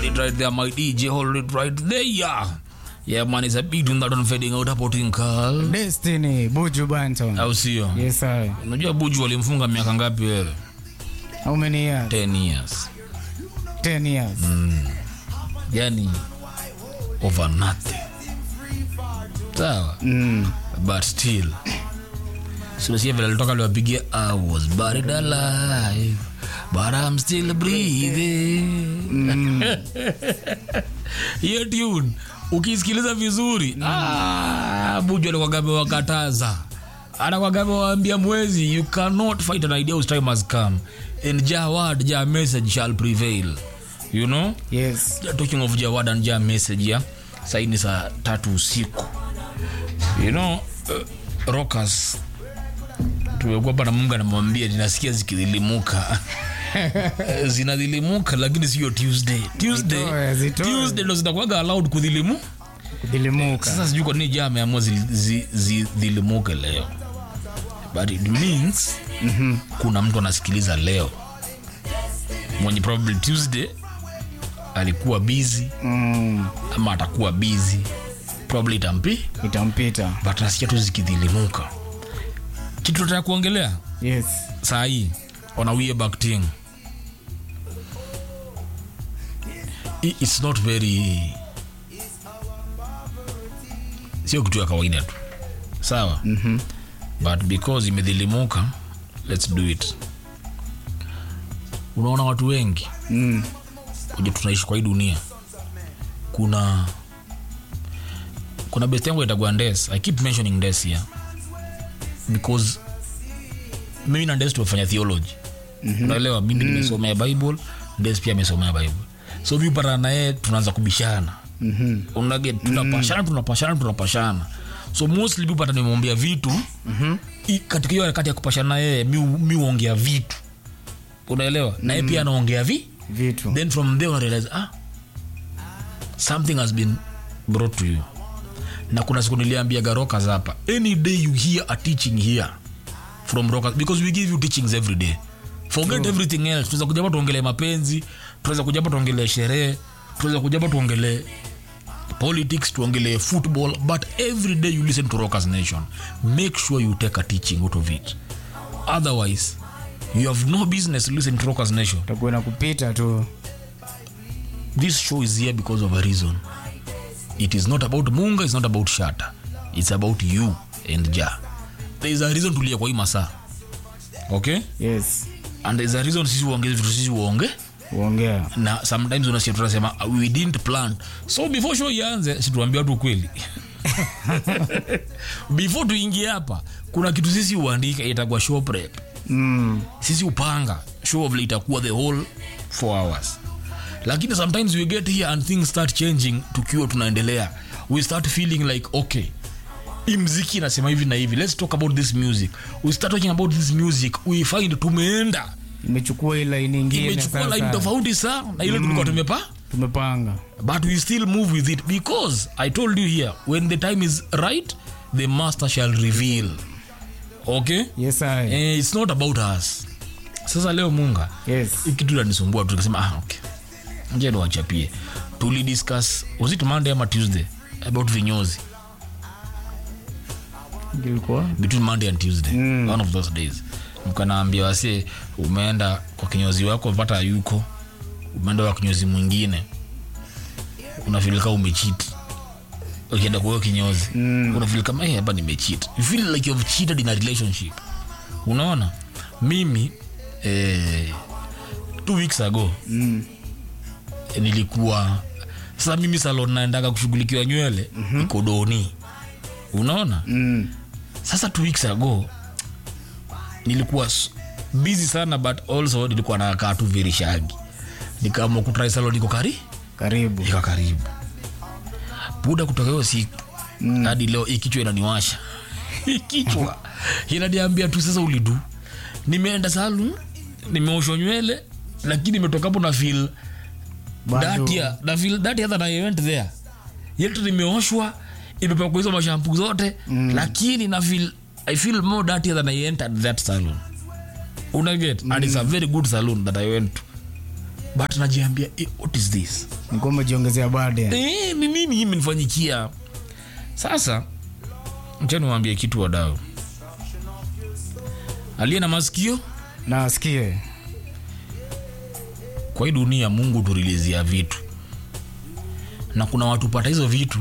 it right there, my DJ. Hold it right there. Yeah, man, it's a beat that on fading out hapo tinkal. Destiny Buju Banton. Au sio? Yes sir. Unajua Buju walimfunga miaka ngapi wewe? How many years? 10 years. 10 years. Yani over nothing. Sawa. Mm. But still. Sio vile alitoka aliwapigia I was buried alive but I'm still breathing. Hiyo tune ukisikiliza vizuri ah, Buju alikuwa amewakataza anakuwa amewaambia mwezi you cannot fight an idea whose time has come and Jawad Jah message shall prevail you know Yes. talking of Jawad and Jah message ya saini saa tatu usiku you know uh, rockers tumekuwa hapa na Mungu anamwambia ninasikia zikidhilimuka zinadhilimuka lakini sio Tuesday Tuesday Zitoe, zitoe. Tuesday ndo zitakuwaga allowed kudhilimu Kudhilimuka. sasa sijui kwa nini Jah ameamua zi- zi- zidhilimuke leo but it means kuna mtu anasikiliza leo mwenye probably Tuesday alikuwa busy Mm. ama atakuwa busy probably itampi Itampita. but nasikia tu zikidhilimuka kitu tutaka kuongelea Yes. saa hii on a way back thing I- it's not very sio kitu ya kawaida tu sawa mm-hmm. but because imedhilimuka let's do it unaona watu wengi Mm. kuja tunaishi kwa hii dunia kuna kuna best yangu itagua ndes i keep mentioning ndes here because mimi na ndes tumefanya theology mm-hmm. unaelewa mimi nimesomea bible ndes pia amesomea bible so mi patana naye tunaanza kubishana Mhm. unaget tunapashana tunapashana tunapashana so mostly mi pata nimemwambia vitu mm-hmm. katika hiyo harakati ya kupashana na yeye mi mi huongea vitu unaelewa na yeye pia anaongea vi Vitu. then from there una realize ah something has been brought to you na kuna siku niliambia rockers hapa any day you hear a teaching here from rockers because we give you teachings every day forget everything else tunaweza kuja hapa tuongelee mapenzi tunaweza kuja hapa tuongelee sherehe tunaweza kuja hapa tuongelee politics tuongelee football but every day you listen to rockers nation make sure you take a teaching out of it otherwise you have no business listening to rockers nation Takuwa na kupita tu. this show is here because of a reason it is not about munga it's not about shata it's about you and ja there is a reason tulia kwa hii masaa okay Yes. and there is a reason sisi uongeze vitu sisi uonge Uongea. na sometimes unasikia tunasema "Uh, we didn't plan so before show ianze situambia watu ukweli before tuingie hapa kuna kitu sisi uandika itakuwa show prep Mm. sisi upanga show vile itakuwa the whole four hours lakini sometimes we get here and things start changing tukiwa tunaendelea we start feeling like okay hii mziki inasema hivi na hivi let's talk about this music we start talking about this music we find tumeenda Imechukua ile line nyingine imechukua line sasa. tofauti sana na ile tulikuwa tumepa Tumepanga. but we still move with it because i told you here when the time is right the master shall reveal okay Yes I. eh, it's not about us sasa leo munga Yes. hii kitu lanisumbua tu tukasema ah, okay nje niwachapie tulidiscuss was it monday ama tuesday about vinyozi Ilikuwa between monday and tuesday mm. one of those days mkanaambia wase umeenda kwa kinyozi wako pata yuko umeenda kwa kinyozi mwingine unafilika umechit ukienda kwa hiyo kinyozi mm. unafil kama hey, hapa nimechit you feel like you've cheated in a relationship unaona mimi eh, two weeks ago mm. nilikuwa sasa mimi salon naendaga kushughulikiwa nywele mm-hmm. iko doni unaona Mm. sasa two weeks ago nilikuwa s- busy sana but also nilikuwa nakaa tu very shagi nikaamua kutrai salon iko kari Karibu. iko karibu buda kutoka hiyo siku mm. hadi leo hii kichwa inaniwasha Hii kichwa inaniambia tu sasa ulidu nimeenda salon nimeoshwa nywele lakini imetoka hapo na feel Bado. that year na feel that year that I went there yetu nimeoshwa imepakwa hizo mashampu zote mm. lakini na feel I feel more dirty than I entered that salon una get mm. and it's a very good salon that I went to but najiambia eh, what is this nikuwa umejiongezea bade Eh, ni nini hii imenifanyikia sasa mchani waambie kitu wadau aliye na masikio na asikie kwa hii dunia mungu turilizia vitu na kuna watu pata hizo vitu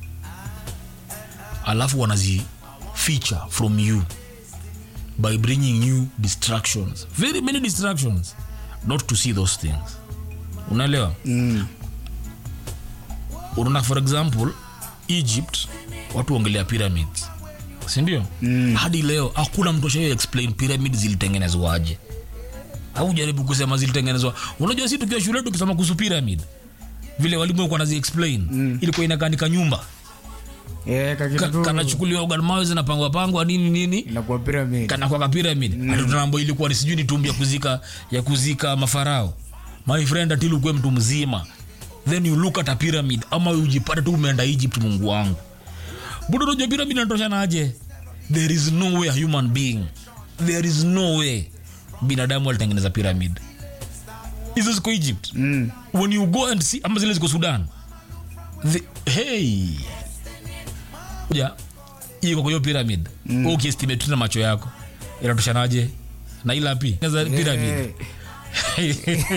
alafu wanazificha from you by bringing you distractions very many distractions not to see those things unaelewa mm. unaona for example egypt watu ongelea pyramids sindio Mm. hadi leo hakuna mtu ashai explain pyramid zilitengenezwaje au jaribu kusema zilitengenezwa unajua si tukiwa shule tukisoma kuhusu pyramid vile walimu walikuwa nazi explain mm. ilikuwa inakanika nyumba Eh, kakitu Ka, tu kanachukuliwa organ mawe zinapangwa pangwa nini nini inakuwa pyramid kanakwaka pyramid mm. atutambo ilikuwa ni sijui ni tumbi ya kuzika ya kuzika mafarao my friend atil ukuwe mtu mzima then you look at a pyramid ama ujipate tu umeenda egypt mungu wangu budo unajua pyramid inatoshana aje there is no way a human being there is no way binadamu alitengeneza pyramid hizo ziko egypt mm. when you go and see ama zile ziko sudan the, hey ja iko kwa hiyo pyramid mm. ukiestimate tu na macho yako inatoshanaje na ilapi za pyramid Eh,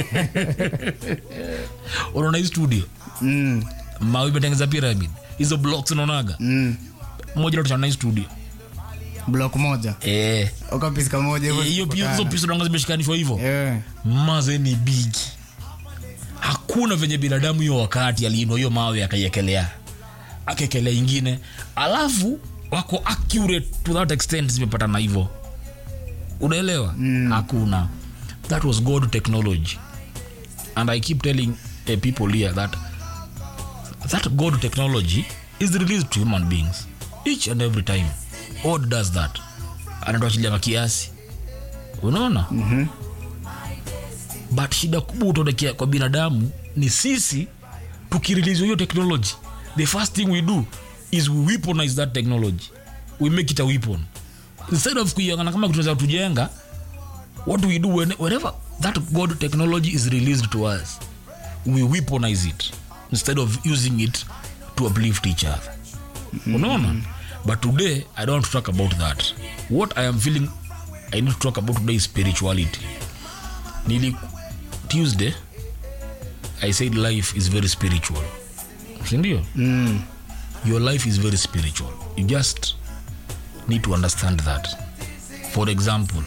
unaona hii studio mm. mawe imetengeza pyramid hizo blocks unaonaga mm. moja inatoshana na hii studio block moja eh ukapisika moja hivyo hiyo pia hizo zikipatana. pisa unaona zimeshikanishwa hivyo Eh, maze ni big hakuna venye binadamu hiyo wakati aliinua hiyo mawe akaiekelea akaekelea ingine alafu wako accurate to that extent zimepatana hivyo unaelewa mm. hakuna that was god technology and i keep telling uh, people here that that god technology is released to human beings each and every time god does that anatuachilia kiasi unaona mhm. but shida kubwa utaonekea kwa binadamu ni sisi tukirelease hiyo technology the first thing we do is we weaponize that technology we make it a weapon instead of kuiangana kama kitu za tujenga what do we do when, whenever that god technology is released to us we weaponize it instead of using it to uplift each other unaona but today i don't want to talk about that what i am feeling i need to talk about today is spirituality nili tuesday i said life is very spiritual sindio Mm. your life is very spiritual you just need to understand that for example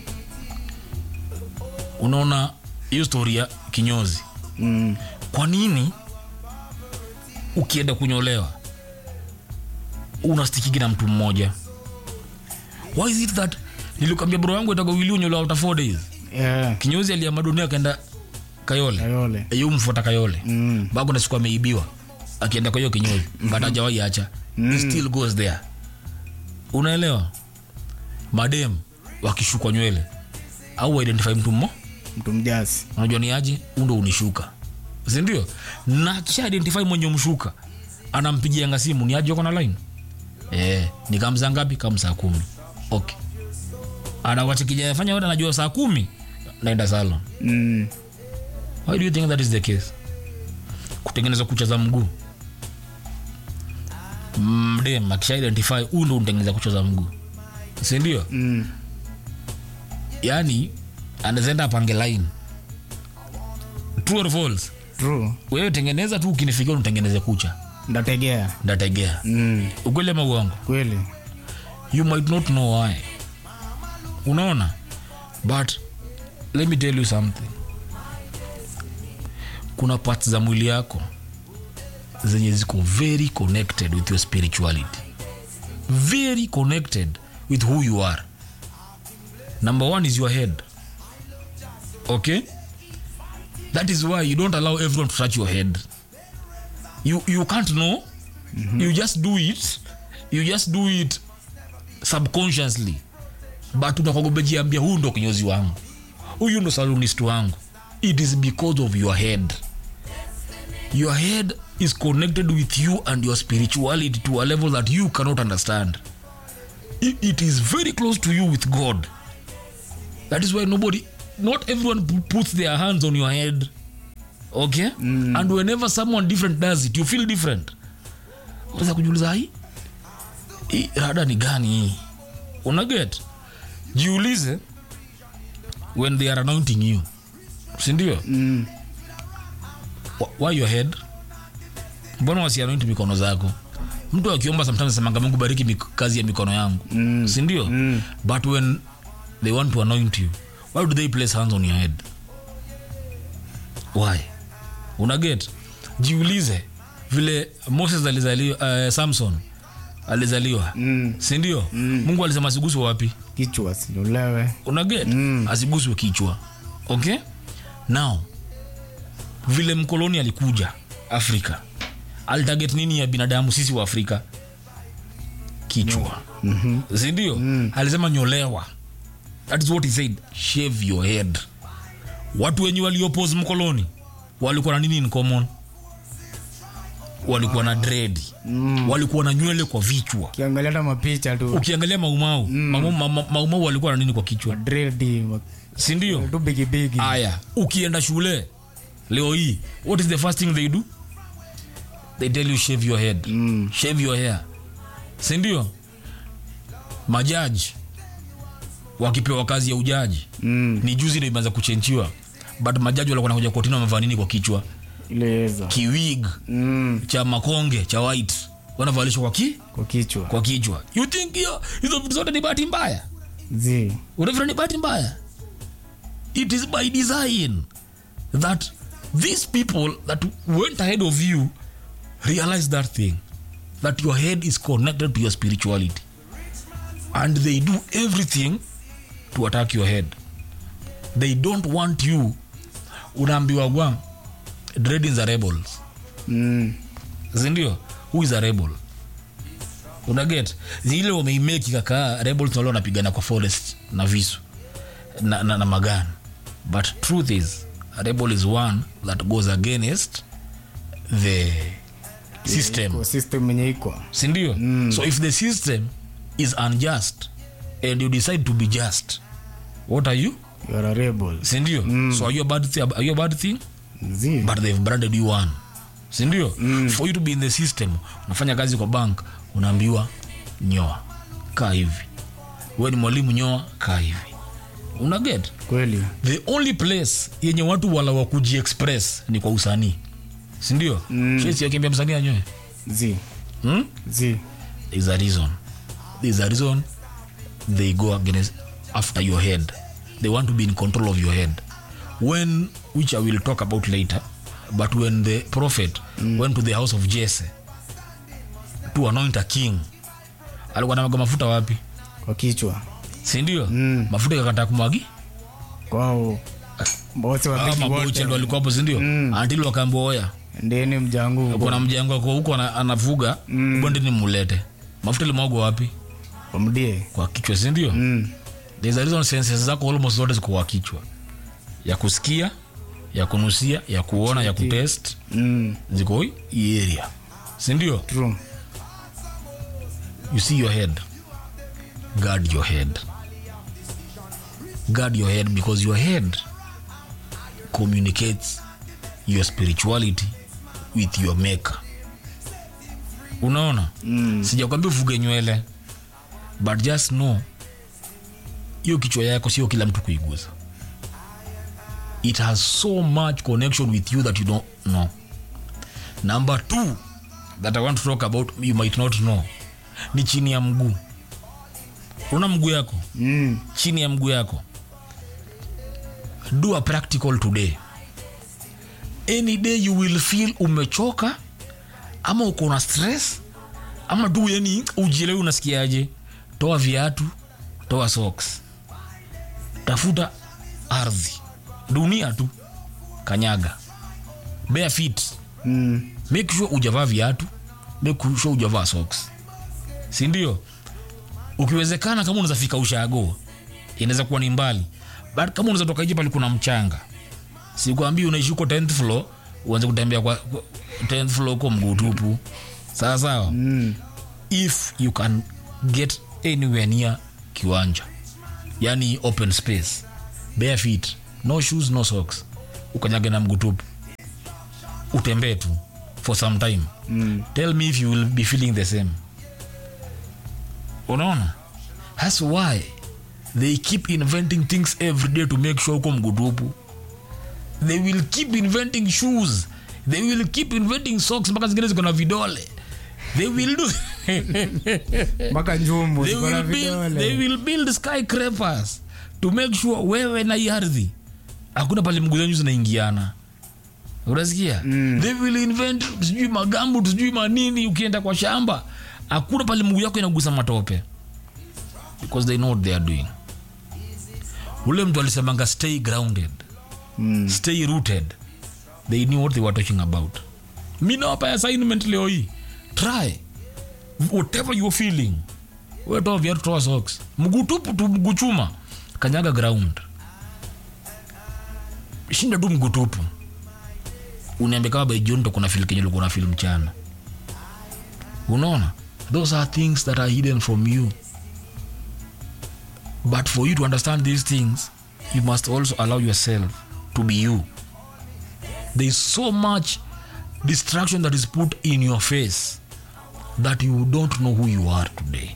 unaona hiyo story ya kinyozi Mm. kwa nini ukienda kunyolewa unastikiki na mtu mmoja why is it that nilikwambia bro yangu itagawili unyolewa after four days Eh, kinyozi aliama dunia akaenda kayole Kayole. yu mfuata kayole Mm. bago na siku ameibiwa akienda kwa hiyo kinyozi but hajawai acha He still goes there unaelewa madem wakishukwa nywele au identify mtu mmo mtu mjasi unajua ni aje undo unishuka sindio na kisha identify mwenye mshuka anampigianga simu ni aje uko na line eh ni kamsa ngapi kama saa kumi okay anawachikijafanya yote anajua saa kumi naenda salon mm. why do you think that is the case kutengeneza kucha za mguu mdem akisha identify huu ndo unatengeneza kucha za mguu sindio Mm. yani anazaenda apange line true or false True. wewe tengeneza tu ukinifikia unatengeneze kucha ndategea ndategea mm. ukweli ama uongo kweli you might not know why unaona but let me tell you something kuna parts za mwili yako zenye ziko very connected with your spirituality very connected with who you are number one is your head okay that is why you don't allow everyone to touch your head you, you can't know you just do it you just do it subconsciously but unakwagobejiambia huu ndo kinyozi wangu huyu ndo salonist wangu it is because of your head your head is connected with you and your spirituality to a level that you cannot understand it, it is very close to you with god that is why nobody not everyone pu- puts their hands on your head okay mm. and whenever someone different does it you feel different unaweza kujiuliza hii hii rada ni gani hii unaget jiulize when they are anointing you sindio Mm. Wh- why your head mbona wasianoint mikono zako mtu akiomba sometimes semanga mungu bariki mik- kazi ya mikono yangu mm. sindio mm. but when they want to anoint you why do they place hands on your head why unaget jiulize vile moses alizaliwa uh, samson alizaliwa Mm. sindio mm. mungu alisema asiguswe wapi kichwa silolewe unaget mm. asiguswe kichwa okay now vile mkoloni alikuja afrika alitarget nini ya binadamu sisi wa afrika kichwa mm-hmm. sindio mm. alisema nyolewa that is what he said shave your head watu wenye waliopose mkoloni walikuwa na nini in common walikuwa na dread mm. walikuwa na nywele kwa vichwa ukiangalia hata mapicha tu ukiangalia maumau mm. maumau, ma- maumau walikuwa na nini kwa kichwa dredi sindio tu bigibigi aya ukienda shule leo hii what is the first thing they do they tell you shave your head Mm. shave your hair sindio majaji wakipewa kazi ya ujaji Mm. ni juzi ndo imeanza kuchenchiwa but majaji walikuwa nakuja kotini wamevaa nini kwa kichwa ileweza kiwig mm. cha makonge cha white wanavalishwa kwa, ki? kwa kichwa kwa kichwa you think hiyo hizo vitu zote ni bahati mbaya zi unafikira ni bahati mbaya it is by design that these people that went ahead of you realize that thing that your head is connected to your spirituality and they do everything to attack your head they don't want you unaambiwa gwa dreadings are rebels mm. sindio who is a rebel unaget zile wameimeki kakaa rebels wale wanapigana kwa forest na visu na, na, na magani but truth is a rebel is one that goes against the system Kwa system yenye iko sindio mm. so if the system is unjust and you decide to be just what are you you are a rebel sindio mm. so are you a bad, thi- are you a bad thing zi but they've branded you one sindio mm. for you to be in the system unafanya kazi kwa bank unaambiwa nyoa kaa hivi we ni mwalimu nyoa kaa hivi unaget kweli the only place yenye watu wala wa kujiexpress ni kwa usanii sindio mm. akiambia msanii anyoe zi hmm? zi there's a reason there's a reason they go against after your head they want to be in control of your head when which i will talk about later but when the prophet mm. went to the house of jesse to anoint a king alikuwa namaga mafuta wapi kwa kichwa sindio Mm. mafuta ikakataa kumwagi kwao bosi wapiki maboche wote ndo alikuwa hapo sindio mm. antili wakaambia oya ndeni mjangu kuna mjango ako huko ana- anafuga mm. bondeni mulete mafuta limwagwa wapi wamdie kwa kichwa sindio mm. there's a reason senses zako almost zote ziko kwa kichwa ya kusikia ya kunusia ya kuona ya kutest mm. ziko hii area sindio true you see your head guard your head guard your head because your head communicates your spirituality with your maker unaona mm. sijakwambia ufuge nywele but just know hiyo kichwa yako sio kila mtu kuiguza it has so much connection with you that you don't know number two that i want to talk about you might not know ni chini ya mguu una mguu yako mm. chini ya mguu yako do a practical today any day you will feel umechoka ama uko na stress ama tu yani ujielewi unasikiaje toa viatu toa socks tafuta ardhi dunia tu kanyaga bare feet Mm. make sure ujavaa viatu make sure ujavaa socks sindio ukiwezekana kama unaweza fika ushago inaweza kuwa ni mbali but kama unaweza toka nje pale kuna mchanga sikwambii unaishi huko 10th floor uanze kutembea kwa kwa- 10th floor huko mguu tupu sawa sawa Mm. if you can get anywhere near kiwanja yani open space bare feet no shoes no socks ukanyage na mguu tupu utembee tu for some time Mm. tell me if you will be feeling the same unaona thats why they keep inventing things every day to make sure uko mgutupu they will keep inventing shoes they will keep inventing socks mpaka zingine ziko na vidole they will do mpaka njumbu they ziko na will, build, they vidole will build skyscrapers to make sure wewe na hii ardhi hakuna pale mguu zenyu zinaingiana unasikia Mm. they will invent sijui magambu sijui manini ukienda kwa shamba hakuna pale mguu yako inagusa matope because they know what they are doing ule mtu alisemanga stay grounded Mm. stay rooted they knew what they were talking about mi nawapa assignment leo hii try whatever you're feeling wetoa viatu toa socks mguu tupu tu mguu chuma kanyaga ground shinda tu mguu tupu uniambia kama by jioni ndo kuna fil kenye ulikuwa na fil mchana unaona those are things that are hidden from you but for you to understand these things you must also allow yourself to be you there is so much distraction that is put in your face that you don't know who you are today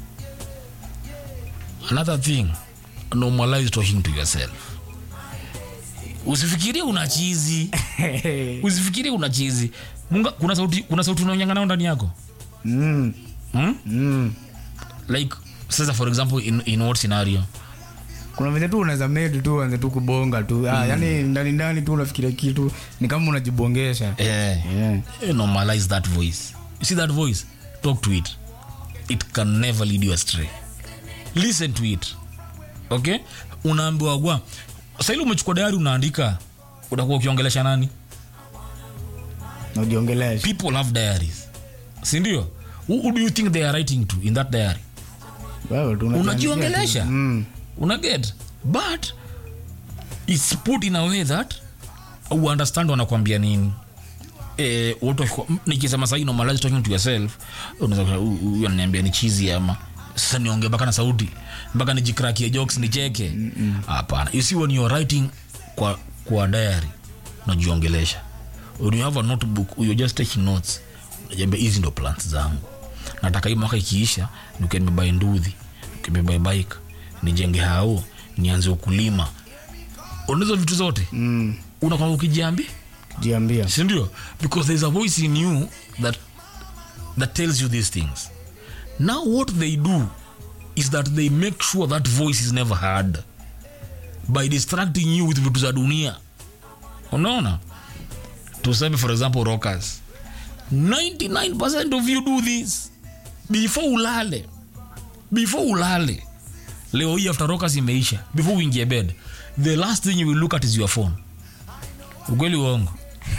another thing normalize talking to yourself usifikirie una chizi usifikirie una chizi Munga, kuna sauti kuna sauti unaonyanga nao ndani yako Mm. hmm? Mm. like sasa for example in, in what scenario kuna venye tu unaweza medi tu uanze tu kubonga tu ah, yani ndani ndani tu unafikiria kitu ni kama unajibongesha eh, yeah. eh, normalize that voice you see that voice talk to it it can never lead you astray listen to it okay unaambiwa gwa saili umechukua dayari unaandika utakuwa ukiongelesha nani najiongelesha people have diaries sindio who, who do you think they are writing to in that diary Wewe tu unajiandikia unajiongelesha tu. Mm. unaget but its put in a way that u understand wanakwambia nini Eh, watu wakikuwa- m- nikisema sahii normalize talking to yourself unaweza kusema, "Huyu- huyu ananiambia ni chizi ama sasa niongee mpaka na sauti mpaka nijikrakie jokes nicheke hapana you see when you're writing kwa, kwa diary unajiongelesha when you have a notebook you're just taking notes unajiambia hizi ndo plans zangu nataka hii mwaka ikiisha nikembebae nduthi nikembebae bike nijenge hao nianze ukulima unahizo vitu zote Mm. unakwamba ukijiambia jiambia sindio because there's a voice in you that that tells you these things now what they do is that they make sure that voice is never heard by distracting you with vitu za dunia unaona tuseme for example rockers 99% of you do this before ulale before ulale leo hii after rockers imeisha before uingie bed the last thing you will look at is your phone ukweli uongo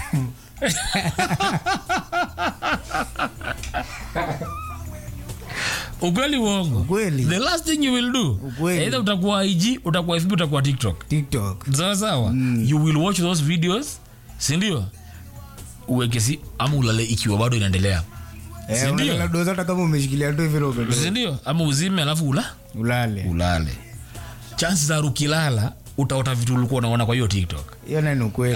ukweli uongo Ukweli. the last thing you will do Ukweli. either utakuwa ig utakuwa fb utakuwa tiktok tiktok sawa sawa you will watch those videos sindio uweke si ama ulale ikiwa bado inaendelea Eh, Sindio? unalala doza hata kama umeshikilia tu hivi robe tu. sindio ama uzime alafu ula ulale ulale chansi za ukilala utaota vitu ulikuwa unaona kwa hiyo tiktok hiyo naye ni ukweli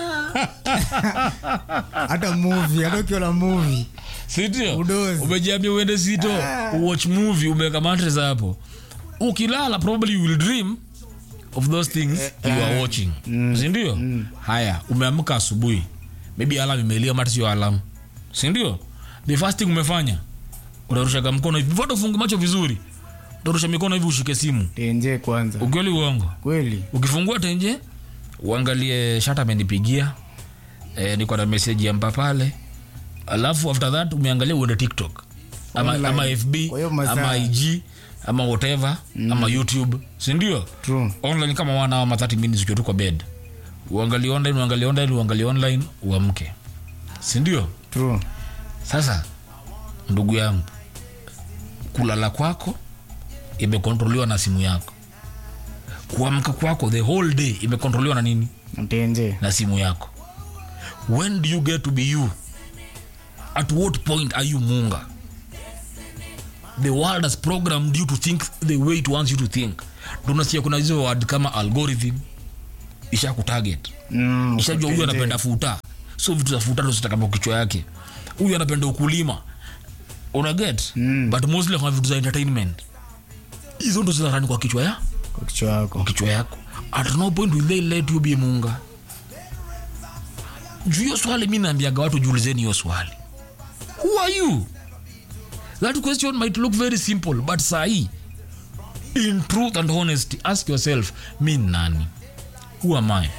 hata movie hata ukiona movie sindio Udozi. umejiambia uende sito watch movie umeweka matres hapo ukilala probably you will dream of those things you are watching sindio haya umeamka asubuhi maybe alam imelia mata sio alam sindio the first thing umefanya unarushaga mkono hivi vote ufunge macho vizuri utarusha mikono hivi ushike simu tenje kwanza ukweli uongo kweli ukifungua tenje uangalie shata amenipigia e, niko na meseji ya mpa pale alafu after that umeangalia uende tiktok ama, Online. ama fb Kwa hiyo masaa- ama ig ama whatever ama youtube sindio true online kama wana ama 30 minutes ukiwa tu kwa bed uangalie online uangalie online uangalie online uamke sindio true sasa ndugu yangu kulala kwako imekontroliwa na simu yako kuamka kwako the whole day imekontroliwa na nini tenje na simu yako when do you get to be you at what point are you munga the world has programmed you to think the way it wants you to think tunasikia kuna hizo word kama algorithm isha kutarget mm, ishajua huyu tenje. anapenda futa so vitu za futano zitakama kichwa yake huyu anapenda ukulima una get Mm. but mostly kwa vitu za entertainment hizo ndo zinarani kwa kichwa ya kwa kichwa yako kwa kichwa yako at no point will they let you be munga juu hiyo swali mi naambiaga watu jiulizeni hiyo swali who are you that question might look very simple but sahi in truth and honesty ask yourself mi ni nani who am i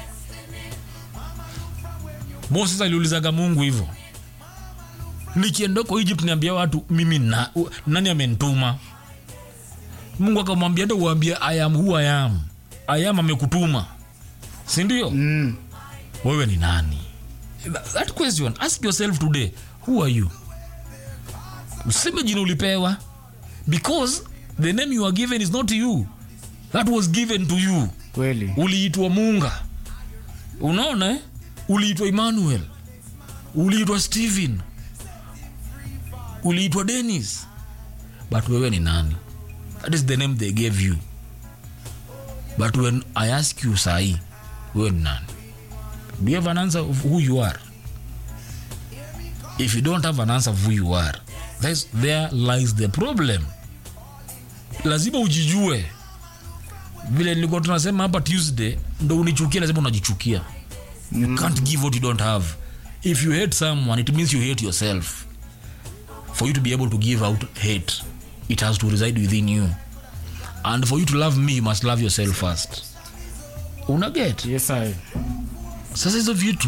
moses aliulizaga mungu hivyo nikienda huko egypt niambia watu mimi na, u- nani amenituma mungu akamwambia ndo uambie i am who i am i am amekutuma sindio mm. wewe ni nani Th- that question ask yourself today who are you useme jina ulipewa because the name you are given is not you that was given to you kweli uliitwa munga unaona eh? uliitwa emmanuel uliitwa stephen uliitwa denis but wewe ni nani that is the name they gave you but when i ask you sahi wewe ni nani do you have an answer of who you are if you don't have an answer of who you are that's, there lies the problem lazima ujijue vile nilikuwa tunasema hapa tuesday ndo unichukia lazima unajichukia you can't give what you don't have if you hate someone it means you hate yourself for you to be able to give out hate it has to reside within you and for you to love me you must love yourself first unaget yes I. sasa hizo vitu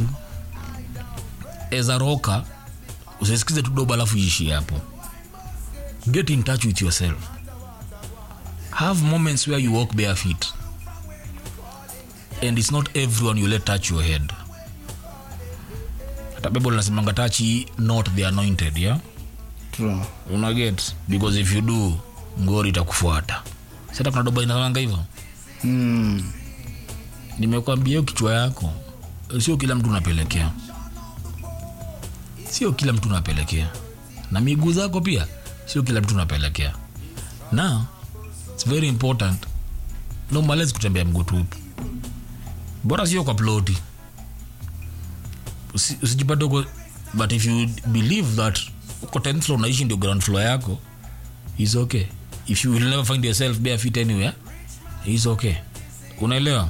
ezaroka usisikize tu doba alafu iishi hapo get in touch with yourself have moments where you walk bare feet and it's not everyone you let touch your head hata bible linasemanga touch ye not the anointed yeah True. unaget because if you do ngori itakufuata sata kuna doba inaanga hivyo Mm. nimekwambia hiyo kichwa yako sio kila mtu unapelekea sio kila mtu unapelekea na miguu zako pia sio kila mtu unapelekea na its very important nomalezi kutembea mguu tupu bora sio kwa ploti Usi- usijipate uko but if you believe that uko 10th floor unaishi ndio ground floor yako is okay if you will never find yourself bare feet anywhere is okay unaelewa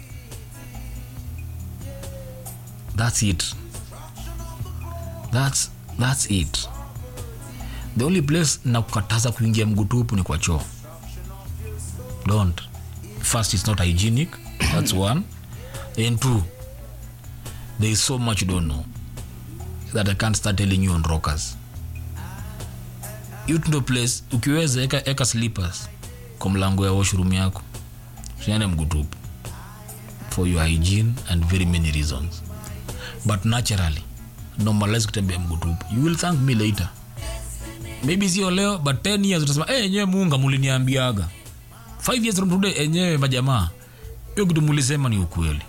that's it that's, that's it the only place na kukataza kuingia mguu tupu ni kwa choo don't first it's not hygienic that's one and two there is so much you don't know that i can't start telling you on rockers hiyo ndo place ukiweza eka, eka slippers kwa mlango ya washroom yako usiane mguu tupu for your hygiene and very many reasons but naturally normalize kutembea mguu tupu you will thank me later maybe sio leo but 10 years utasema hey, enyewe muunga muliniambiaga 5 years from today enyewe majamaa hiyo kitu mulisema ni ukweli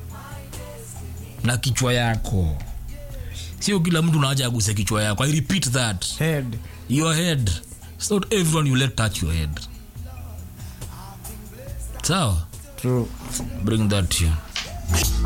na kichwa yako sio kila mtu naacha aguse kichwa yako i repeat that Head. your head it's not everyone you let touch your head sawa True. bring that to you